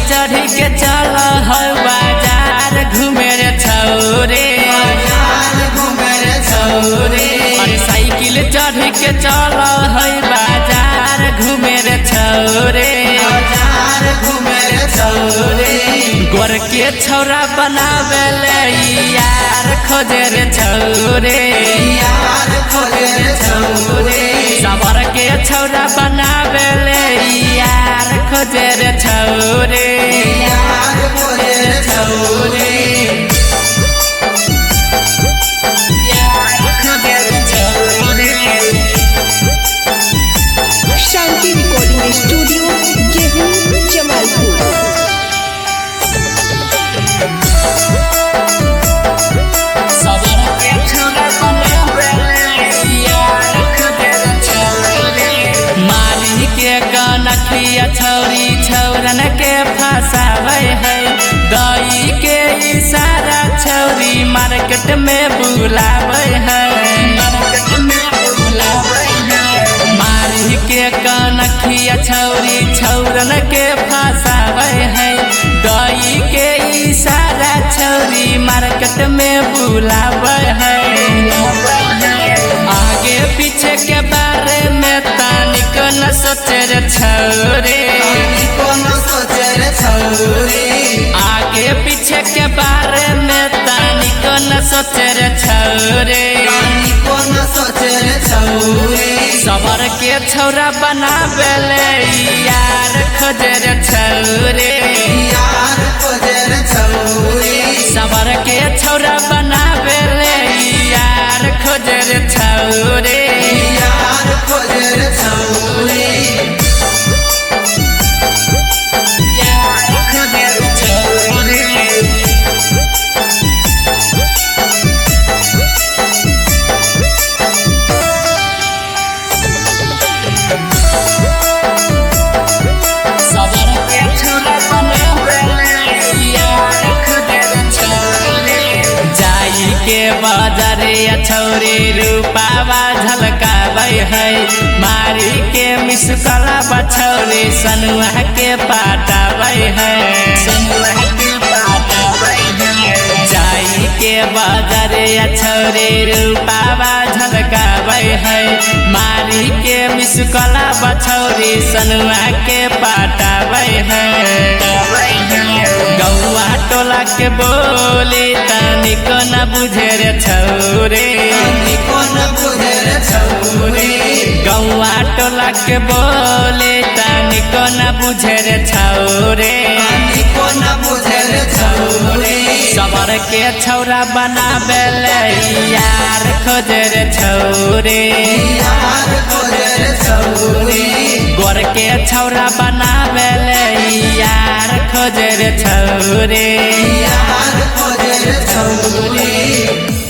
चढ़ी के चल है बाजार घूमे रे छौरे बाजार घूमे रे छौरे अरे साइकिल चढ़ी के चल है बाजार घूमे रे छौरे बाजार घूमे रे छौरे गोर के छौरा बनावे ले यार खोजे रे छौरे यार खोजे रे छौरे सबर के छौरा बनावे ले यार खोजे रे छौरे यार खोजे रे छौरे यार खोजे रे छौरे शांति रिकॉर्डिंग स्टूडियो गेहूं जमालपुर सबर के छौरा बनावे ले यार खोजे रे छौरे माली के कनखिया छौरी छौरन के फसावे है दई के इशारा छौरी मार्केट में बुलावे है मार्केट में बुलावे है माली के कनखिया छौरी छौरन के फसावे है दई के इशारा छौरी मार्केट में बुलावे है आगे पीछे के बारे में तानिक न सोचे रे छौरे कौन सोचे रे छौरे आगे पीछे के बारे में तानिक न सोचे रे छौरे कौन सोचे रे छौरे सबर के छौरा बनावे ले यार खोजे रे छौरे यार खोजे रे छौरे सबर के छौरा बनावे ले यार खोजे रे छौरे यार खोजे रे छौरे यार खोजे रे छौरे सबर के छौरा बनावे ले यार खोजे रे छौरे जाई के बाजारे छौरे रूपावा झलकाबै है मारी के मिसकला बछौरे सनुआ के पाटाबै है सनुआ के पाटाबै है जाई के बाजारे छौरे रूपावा झलकाबै है मारी के मिसकला बछौरे सनुआ के पाटाबै है गौआ टोला के बोली तनिक न बुझे रे छौरे कौन बुझे रे छौरे गौआ टोला के बोली तनिक न बुझे रे छौरे कौन बुझे रे छौरे सबर के छौरा बनावे ले यार खोजे रे छौरे यार खोजे रे छौरे गोर के छौरा बनावे ले यार खोजे रे छौरे यार खोजे रे छौरे